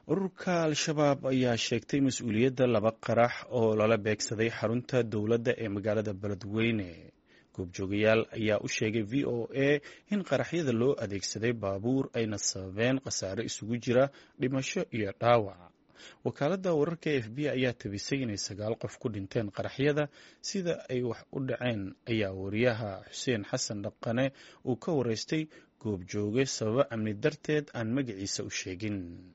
ururka al-shabaab ayaa sheegtay mas-uuliyadda laba qarax oo lala beegsaday xarunta dowladda ee magaalada beledweyne goobjoogayaal ayaa u sheegay v o a in qaraxyada loo adeegsaday baabuur ayna sababeen khasaare isugu jira dhimasho iyo dhaawac wakaaladda wararka f b ayaa tabisay inay sagaal qof ku dhinteen qaraxyada sida ay wax u dhaceen ayaa wariyaha xuseen xasan dhaqane uu ka wareystay goobjooge sababo amni darteed aan magaciisa u sheegin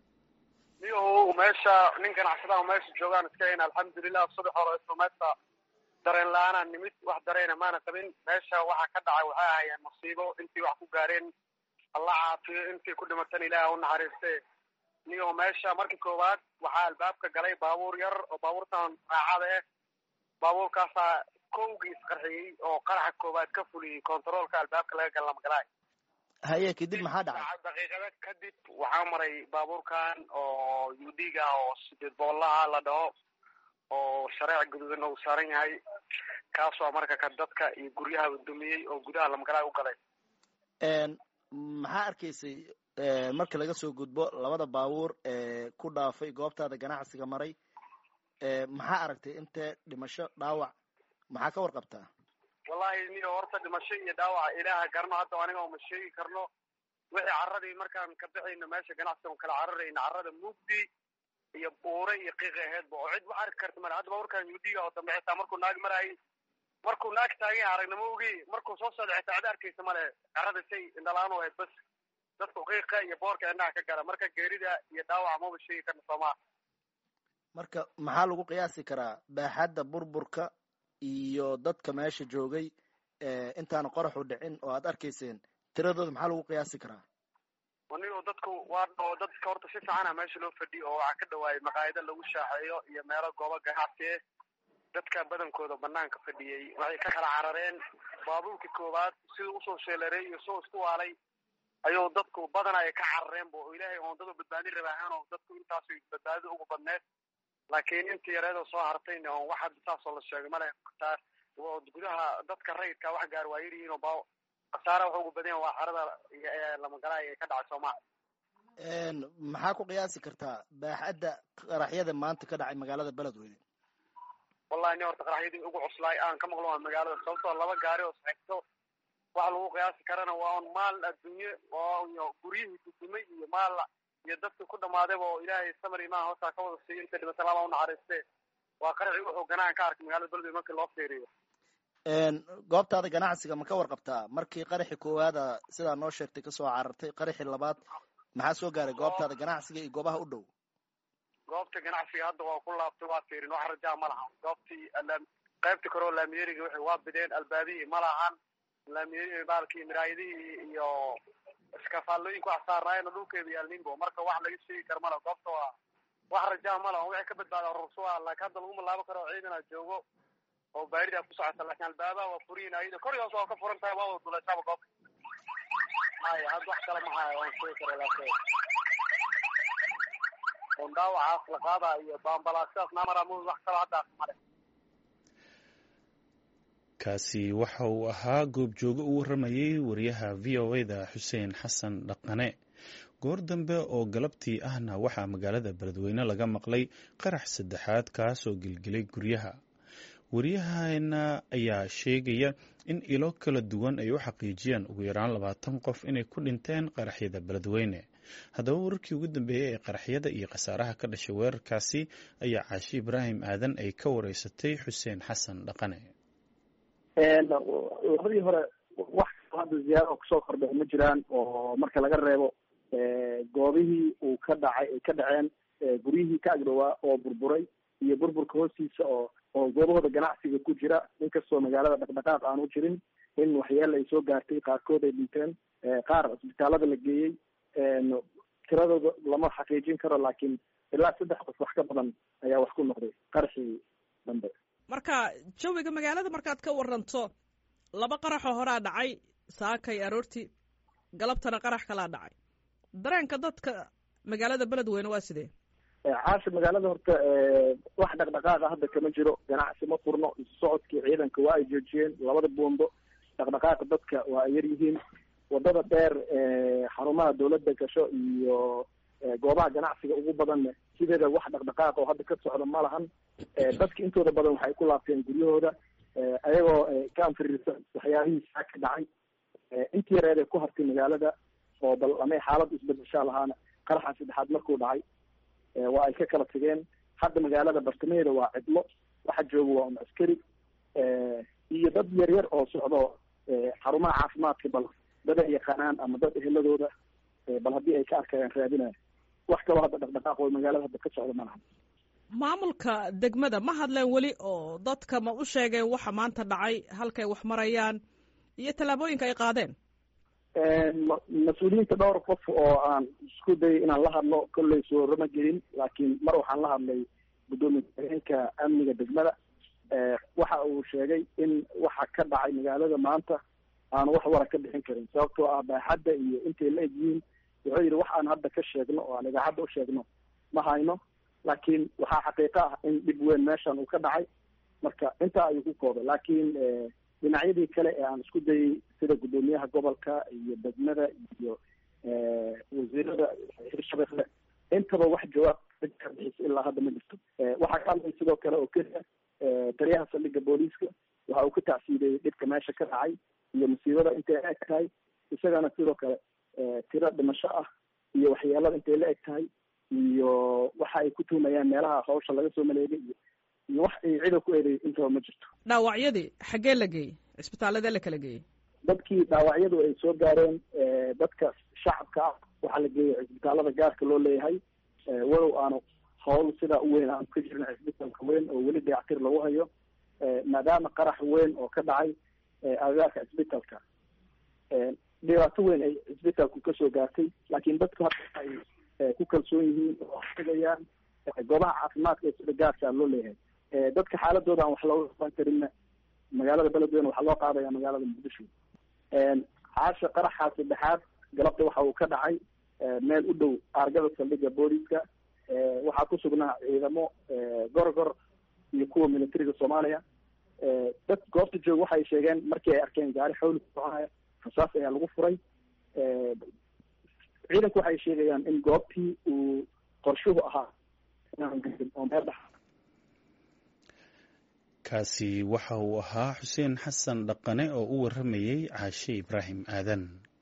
meesha nin ganacsadaha meesha joogaan iska hayn alxamdulilah subax hore islumeedka dareen la-aanaa nimid wax dareena maana qabin meesha waxa ka dhacay waxay ahayeen musiibo intii wax ku gaareen alla caafiyo intii ku dhimatan ilaah u naxariiste niyo meesha markii koowaad waxaa albaabka galay baabuur yar oo baabuurtan raacada eh baabuurkaasaa kowgii isqarxiyey oo qaraxa koowaad ka fuliyey kontaroolka albaabka laga gala lamagalaay haye kadib maxaa dhacay daqiiqada kadib waxaa maray baabuurkan oo udg ah oo sideed boolaha la dhaho oo shareec guduudan uu saaran yahay kaasoo marka ka dadka iyo guryaha dumiyey oo gudaha lamagalaay u galay maxaa arkaysay marka laga soo gudbo labada baabuur ee ku dhaafay goobtaada ganacsiga maray maxaa aragtay intee dhimasho dhaawac maxaa ka warqabtaa wallahi niyo horta dhimasho iyo dhaawaca ilaaha garno hadda aniga uma sheegi karno wixii carradii markaan ka bixayno meesha ganacsiga on kala cararayna carrada mugdi iyo buure iyo qiiqi aheedba oo cid wax arki karta male hadda baabuurkan yudiga oo dambe xitaa markuu naag marayay markuu naag taagan aragnimo ogi markuu soo socda xitaa cid arkaysa male carrada say indhalaan u ahayd bas dadku qiiqa iyo boorka indhaha ka gala marka geerida iyo dhaawaca maba sheegi karna soomaa marka maxaa lagu qiyaasi karaa baaxadda burburka iyo dadka meesha joogay intaana qoraxu dhicin oo aad arkayseen tiradooda maxaa lagu qiyaasi karaa anigo dadku waa oo dadka horta si fiicana meesha loo fadhiyo oo waxaa ka dhawaayay maqaayado lagu shaaxeeyo iyo meelo goobo ganacsi eh dadka badankooda banaanka fadhiyey waxay ka kala carareen baabuurkii koowaad siduu usoo sheelareey iyo soo isku waalay ayuu dadku badan ay ka carareenba oo ilaahay oondada badbaadin rabaahaan oo dadku intaas badbaadida ugu badneed laakiin intii yareedoo soo hartayna oon wax hadda saasoo la sheegay male gudaha dadka rayidka wax gaar waa yaryihiin oo ba khasaara waxa ugu badan waa xarada lamagalaay ee ka dhacay soomaaliya maxaa ku qiyaasi kartaa baaxadda qaraxyada maanta ka dhacay magaalada beledweyne wallahi ni horta qaraxyadii ugu cuslaay aan ka maqlo waa magaalada sababtoo laba gaari oo saxigto waxa lagu qiyaasi karana waa un maal adduunye oo guryihii dudumay iyo maal iyo dadkii ku dhamaadayba oo ilaahay samar imaan hoosaa ka wada siiyo inta dhimata laba u naxariiste waa qaraxii wuxuu ganaan ka arkay magaalada beledweyne markii loo fiiriyo goobtaada ganacsiga ma ka warqabtaa markii qaraxi koowaada sidaa noo sheegtay kasoo carartay qaraxi labaad maxaa soo gaaray goobtaada ganacsiga iyo goobaha u dhow goobta ganacsiga hadda waa ku laabtay waa fiirin wax rajaa ma lahan goobtii qaybta kore oo laamiyeriga waxay waa bideen albaabihii ma lahan laamiyeri baalkii miraayadihii iyo iskafaalooyinka wax saarnaayeen oo dhulkeeda yaalninbo marka wax laga sheegi kara mala goobta waa wax rajaa ma lahan wixii ka badbaada rursuwa laakiin hadda laguma laabo karo ciidana joogo oo baarida ku socota laakiin albaabaha waa furiyin ayada korigaas waa ka furan tahay waa wada duleysaba goobta maya hadda wax kale mahaya waan sheegi kara laakiin on dhaawacaas la qaada iyo baambalaasidaas naamaraamud wax kalo haddaas male kaasi waxa uu ahaa goobjooge u warramayay wariyaha v o a da xuseen xasan dhaqane goor dambe oo galabtii ahna waxaa magaalada beledweyne laga maqlay qarax saddexaad kaasoo gelgelay guryaha waryaheena ayaa sheegaya in ilo kala duwan ay u xaqiijiyeen ugu yaraan labaatan qof inay ku dhinteen qaraxyada beledweyne haddaba wararkii ugu dambeeyey ee qaraxyada iyo khasaaraha ka dhashay weerarkaasi ayaa caashi ibraahim aadan ay ka wareysatay xuseen xasan dhaqane labadii hore wax hadda ziyaaro kusoo kordhay ma jiraan oo marka laga reebo goobihii uu ka dhacay ay ka dhaceen guryihii ka agdhowaa oo burburay iyo burburka hoostiisa oo oo goobahooda ganacsiga ku jira inkastoo magaalada dhaqdhaqaaq aanu jirin in waxyeela ay soo gaartay qaarkood ay dhinteen qaar cisbitaalada la geeyey tiradooda lama xaqiijin karo laakiin ilaa saddex qof wax ka badan ayaa wax ku noqday qarxii dambe marka jawiga magaalada markaad ka waranto laba qaraxoo horaa dhacay saakay aroortii galabtana qarax kalaa dhacay dareenka dadka magaalada beledweyne waa sidee caasha magaalada horta wax dhaqdhaqaaqa hadda kama jiro ganacsi ma furno isu socodkii ciidanka waa ay joojiyeen labada buundo dhaqdhaqaaqa dadka waa ay yar yihiin wadada dheer xarumaha dawladda gasho iyo goobaha ganacsiga ugu badanne sideeda wax dhaqdhaqaaq oo hadda ka socda ma lahan dadka intooda badan waxay ku laabteen guryahooda ayagoo ka anfiriirsan waxyaabihii saa ka dhacay intii yareed ee ku hartay magaalada oo bal amay xaaladda isbedeshaa lahaana qaraxa saddexaad markuu dhacay waa ay ka kala tageen hadda magaalada bartamaheeda waa cidlo waxa jooga waa un askari iyo dad yar yar oo socdo xarumaha caafimaadka bal dad ay yaqaanaan ama dad eheladooda bal haddii ay ka arkayaan raadinaya wax kaloo hadda dhaqdhaqaaq oo magaalada hadda ka socda ma laha maamulka degmada ma hadleen weli oo dadka ma u sheegeen waxa maanta dhacay halkay wax marayaan iyo tallaabooyinka ay qaadeen mas-uuliyiinta dhowr qof oo aan isku dayay inaan la hadlo kolley soorama gelin laakiin mar waxaan la hadlay guddoomiye ku-xigeenka amniga degmada waxa uu sheegay in waxa ka dhacay magaalada maanta aanu wax wara ka bixin karin sababtoo ah baaxadda iyo intay la egyihiin wuxuu yidhi wax aan hadda ka sheegno oo aan idaacadda u sheegno ma hayno laakiin waxaa xaqiiqo ah in dhib weyn meeshan uu ka dhacay marka intaa ayuu ku koobay laakiin dhinacyadii kale ee aan isku dayay sida guddoomiyaha gobolka iyo degmada iyo wasiirada hirshabelle intaba wax jawaab ka bixisa ilaa hadda ma jirto waxaa ka hadlay sidoo kale oo keliya taliyaha saldhigga booliiska waxa uu ka tacsiideeyey dhibka meesha ka dhacay iyo musiibada intay la eg tahay isagana sidoo kale tiro dhimasho ah iyo waxyeelada intay la eg tahay iyo waxa ay ku tuumayaan meelaha hawsha laga soo maleegay iyo iyo wax ay cida ku eeday intaba ma jirto dhaawacyadii xaggee la geeyey cisbitaaladee la kala geeyey dadkii dhaawacyadu ay soo gaareen dadka shacabka ah waxaa la geeyay cisbitaalada gaarka loo leeyahay walow aanu hawl sidaa u weyn aanu ka jirin cisbitaalka weyn oo weli dayactir lagu hayo maadaama qarax weyn oo ka dhacay agagaarka cisbitaalka dhibaato weyn ay cisbitaalku kasoo gaartay laakiin dadku hadda ay ku kalsoon yihiin oo tegayaan goobaha caafimaadka ee sida gaarka loo leeyahay dadka xaaladooda aan wax looga qaban karinna magaalada beledweyne waxaa loo qaadaya magaalada muqdisho caasha qaraxa saddexaad galabta waxa uu ka dhacay meel u dhow aargada saldhigga booliiska waxaa ku sugnaa ciidamo gorgor iyo kuwa militariga soomaaliya dad goobta jooga waxay sheegeen markii ay arkeen gaari xawli ku soconaya rasaas ayaa lagu furay ciidanku waxay sheegayaan in goobtii uu qorshuhu ahaa oo meel dhex kaasi waxa uu ahaa xuseen xasan dhaqane oo u warramayey caashe ibraahim aadan